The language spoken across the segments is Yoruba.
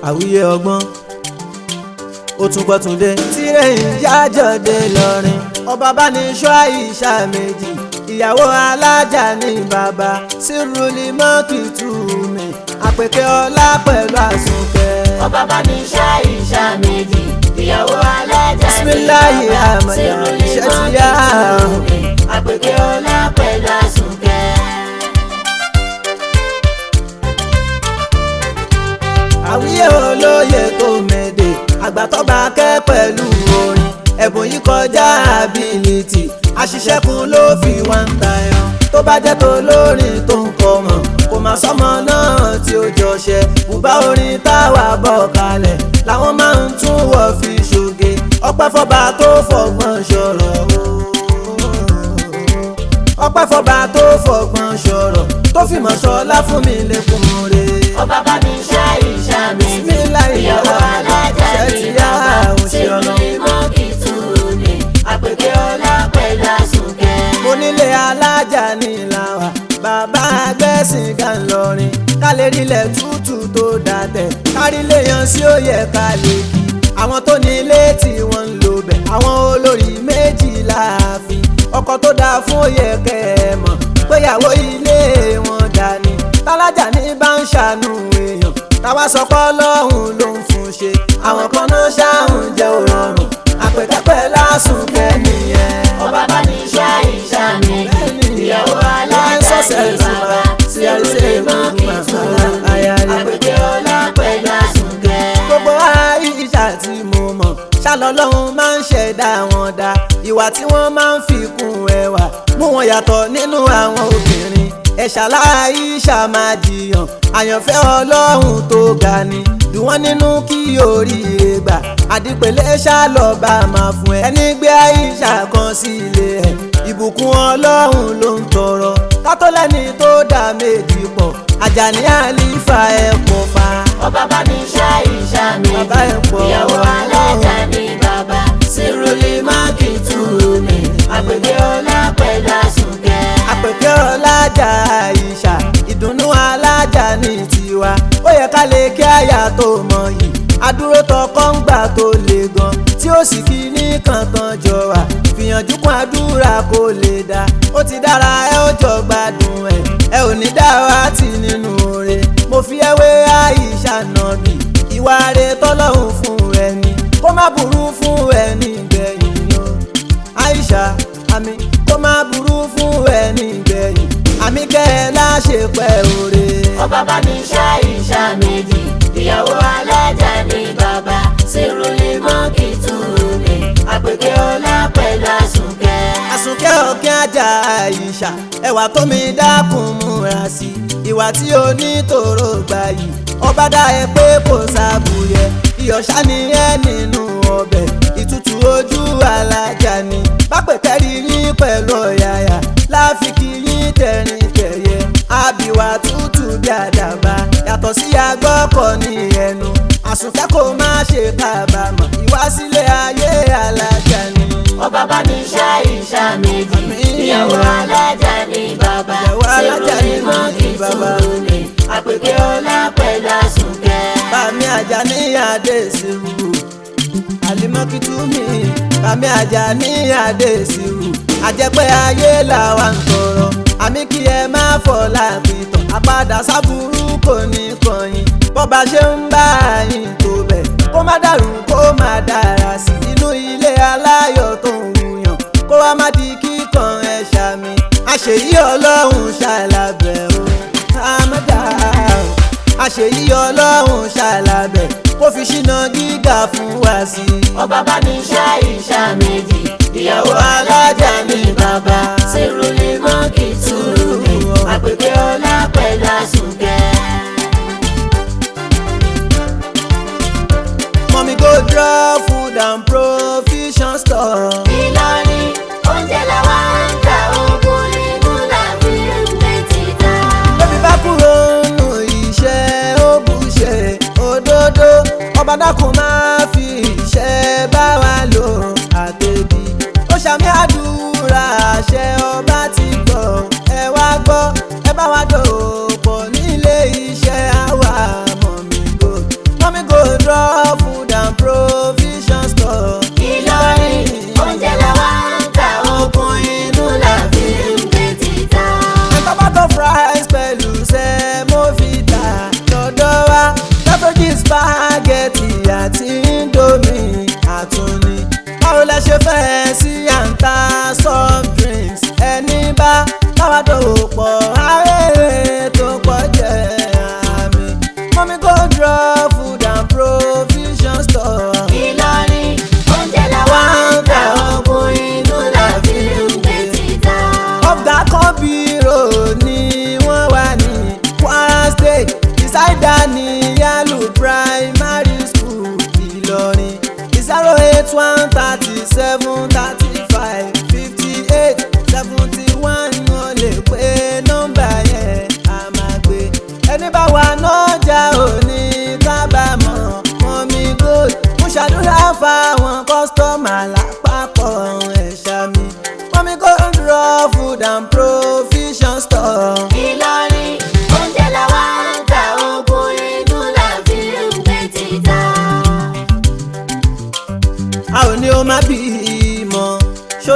àwíyé ọgbọ́n ó tún gbọ́ tún dé. tirẹ̀ ń jájọ́dé lọ́rin ọba bá ní ṣọ́ àyíṣà méjì ìyàwó alájà ní bàbá sírùlì mọ́kì tù mí àpèké ọlá pẹ̀lú àsùnkẹ́. ọba bá ní ṣá ìṣá méjì ìyàwó alájà ní Bismillahi bàbá Ahmad, sírùlì iṣẹ́ ti mọ́kì yá. tù mí àpèké ọlá pẹ̀lú àsùnkẹ́. àwíyé olóye tó mẹ́dẹ̀ àgbàtọ́ba kẹ́ pẹ̀lú orin ẹ̀bùn yìí kọjá ability àṣìṣẹ́kùn ló fi wá ń tayọ tó bá jẹ́ tó lórin tó ń kọ mọ̀ kò má sọ́mọ náà tí ó jọṣẹ́ bùbá orin táwa bọ̀ kalẹ̀ làwọn máa ń tún wọ̀ fi ṣoge ọpẹ́ fọba tó fọgbọ́n ṣọ̀rọ̀ o ọpẹ́ fọba tó fọgbọ́n ṣọ̀rọ̀ tó fìmọ̀ ṣọlá fún mi lẹ́kùn rẹ̀ ọba bá ní ṣá ìṣá méjì Bismillahi ìyàwó alájà ṣe ní ti yá bàbá àwọn ṣe ọ̀nà. sírùlì mọ́kì tù mí àpèké ọlá pẹ̀lú àsùnkẹ́. onílé alájà ní ìlàwà bàbá agbẹ́sìn gan lọrin kálẹ̀ rílẹ̀ tútù tó dàtẹ̀ kárílẹ̀ yan sí òye kálẹ̀ kí àwọn tó ní ilé tí wọ́n ń lò bẹ̀ àwọn olórí méjì láàfin ọkọ tó dáa fún òye kẹ́ẹ̀mọ̀ péyàwó ilé wọn dání tálájà ní bá ń ṣàánú èèyàn táwa sọ pé ọlọ́run ló ń fún ṣe àwọn kan náà ṣáàrùn jẹ́ òrọ̀rùn àpèkápẹ́ lásùn kẹ́niyẹn ọba bá ní ṣá ìṣá méjì ìyàwó alájà ní bàbá sírùlì mọ́kì tù mí àpèké ọlá pẹ̀lú àsùnkẹ́. gbogbo àìsà tí mo mọ̀ ṣàlọ́lọ́run máa ń ṣẹ̀dá wọn dá ìwà tí wọ́n máa ń fi kún ẹwà mú wọn yàtọ̀ nínú àwọn obìnrin ẹ̀ṣà láìsà máa jiyàn àyànfẹ́ ọlọ́run tó ga ni dùn wọ́n nínú kí oríire gbà àdìpẹ̀lẹ́ ṣàlọ́ba máa fún ẹ ẹni gbé àìsà kan sí ilé ẹ̀ ìbùkún ọlọ́run ló ń tọrọ kátólẹ́ni tó dá méjì pọ̀ àjàní àlífà ẹ̀ pọ̀ fa ọba bá ní ṣá ìṣá Bàbá ẹ̀ méjì pọ̀. ìyàwó alájà ní bàbá sírùlì mọ́kì tù mí àpèké ọlá pẹ̀lú àsùnkẹ́. àpèké ọlájà àìṣà ìdùnnú alájà ní tiwa ó yẹ ká lè kí àyà tó mọ yìí adúró tọkọ ń gbà tó le gan tí ó sì kí ní kankan jọ wà fìyànjú kún àdúrà kó lè dá ó ti dára ẹ ó jọ gbádùn ẹ ẹ ò ní dá wa tì nínú oore mo fi ẹwé àìṣà nàbì ìwà rẹ tọ́lọ́hún fún ẹni kó má burú fún ẹni gbẹ̀yìn o aisha àmì kó má burú fún ẹni gbẹ̀yìn àmì kẹ́ ẹ láṣẹ pẹ́ òre. ọba bá ní ṣá ìṣá méjì ìyàwó alájà ní bàbá sírùlì mọ́kì tù mí àpèké ọlá pẹ̀lú àsùnkẹ́. àsùnkẹ́ ọ̀kẹ́ ajá àìṣà ẹwà tó mi dákun múra sí ìwà tí o ní tòró gbà yìí ọba dá ẹ pé kò sábùyẹ ìyọ̀ṣà ni ẹ nínú ọbẹ̀ ìtutù ojú alájà ni pápẹ́kẹ́rì yín pẹ̀lú ọ̀yàyà láfikì yín tẹ̀rín tẹ̀yẹ àbíwá tútù bí àdàbà yàtọ̀ sí agbọ́kọ̀ ní ẹnu àsùnkẹ́ kò má ṣe kábàámọ̀ ìwásílẹ̀ ayé alájà ni. ọba bá ní ṣá ìṣá méjì Àmín. ìyàwó alájà ní bàbá Ìyàwó alájà ní sírùlì mọ́kì tù bàbá. mí àpèké ọlá pẹ̀lú àsùnkẹ́. Bàmí àjà ní àdé ìsirù. Àlìmọ́kìtúmí. Bàmí àjà ní àdé ìsirù. Àjẹpẹ́ ayé làwa ń tọrọ. Àmì kí ẹ má fọ̀ láàpìtàn. Àpadà sábúrú kò ní kọ̀yìn. Bọ́ba ṣe ń bá yín tó bẹ̀. Kó má dàrú kó má dára sí. Inú ilé aláyọ̀ tó ń wuyàn. Kó wá má di kíkan ẹ̀ ṣàmì. Àṣeyí ọlọ́run ṣàlàbẹ̀ o. Àmọ́dá o àṣeyí ọlọ́run ṣàlàbẹ̀ kó fi ṣínà gíga fún wa sí i. ọba bá ní ṣá ìṣá méjì ìyàwó alájà ní bàbá sírùlì mọ́kì tù mí àpèké ọlá pẹ̀lú àsùnkẹ́. mọ̀mí go draw food and provision store. Ìlọrin oúnjẹ làwa ń ta ogun ní múlá fi ń gbé títà. lóbi bá kúrò nù iṣẹ́ ó bù ṣe òdodo ọba dákun máa fi iṣẹ́ bá wa lò àtẹ̀bí. ó ṣàmì àdúrà àṣẹ ọba ti gbọ́ ẹ wá gbọ́ ẹ bá wa dòpọ̀ nílé iṣẹ́ àwa mọ̀mí go mọ̀mí go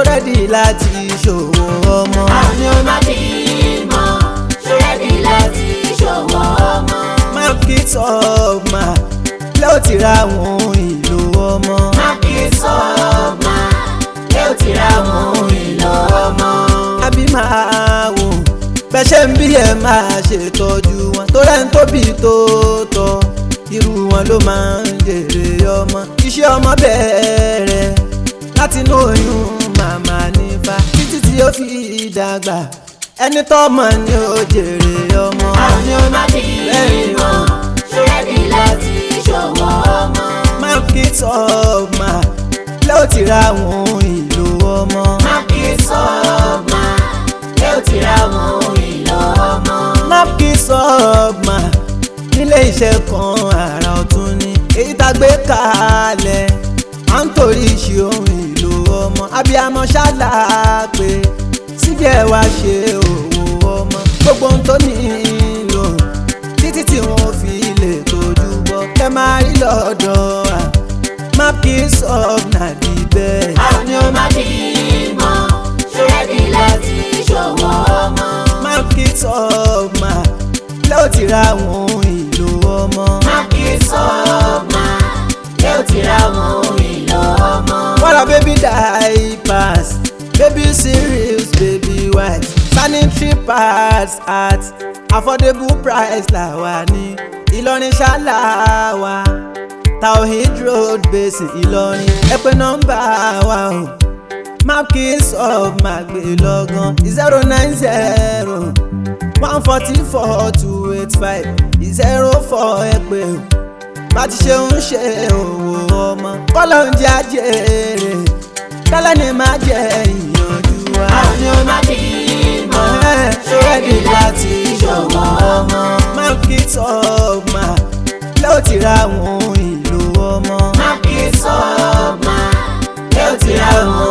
rẹ́dì láti ṣòwò ọmọ. àwọn ni ó máa bímọ ṣọ́rẹ́dì láti ṣòwò ọmọ. market of ma lẹ́ ò ti ra àwọn ìlò ọmọ. market sọ́ọ̀mà lé ò ti ra àwọn ohun èlò ọmọ. àbí máa wò bẹ́ẹ̀ ṣe ń bí ẹ máa ṣètọ́jú wọn tó rẹ̀ ń tóbi tó tọ́ irú wọn ló máa ń jèrè ọmọ iṣẹ́ ọmọ bẹ̀rẹ̀ láti inú oyún màmá nífa títí tí ó fi dàgbà ẹni tọ́mọ ni ó jèrè ọmọ. àwọn ni ó máa bímọ ṣọ́rẹ́dì láti ṣòwò ọmọ. market of ma lẹ́ ò ti ra àwọn ìlò ọmọ. market sọ́ọ̀mà lé ò ti ra àwọn ohun èlò ọmọ. market of ma nílé iṣẹ́ kan àrà ọ̀tún ni èyí tá a gbé kalẹ̀ à ń torí ṣe ohun èlò ọmọ abiyamọ ṣáàlà pé síbi ẹ̀ wá ṣe òwò ọmọ gbogbo ohun tó nílò títí tí wọ́n fi lè tójú bọ́ kẹ́ máa rí lọ́dọ̀ wa market of na the best. àwọn ni ó máa bímọ ṣọ́rẹ́dì láti ṣòwò ọmọ. market of ma lẹ́ ò ti ra àwọn ìlò ọmọ. market sọ́ọ̀mà lé ò ti ra àwọn ohun èlò ọmọ. What a baby diapers, baby cereals, baby wipes, sanitary pads at affordable price la wà ní Ìlọrin ṣáláwá Tawhid road basin Ìlọrin ẹ pè nọ́mbà wa o markets of magbelogan zero nine zero one forty four two eight five zero four ẹ pè o bá ti ṣe ń ṣe òwò ọmọ kọ́lọ̀ ń jẹ́ àjèrè tẹ́lẹ̀ ni máa jẹ́ ìyànjú wa. àwọn ni ó máa bímọ ṣọ́rẹ́dì láti ṣòwò ọmọ market of ma lẹ́ ò ti ra àwọn ìlò ọmọ. market sọ́ọ̀mà lé ò ti ra àwọn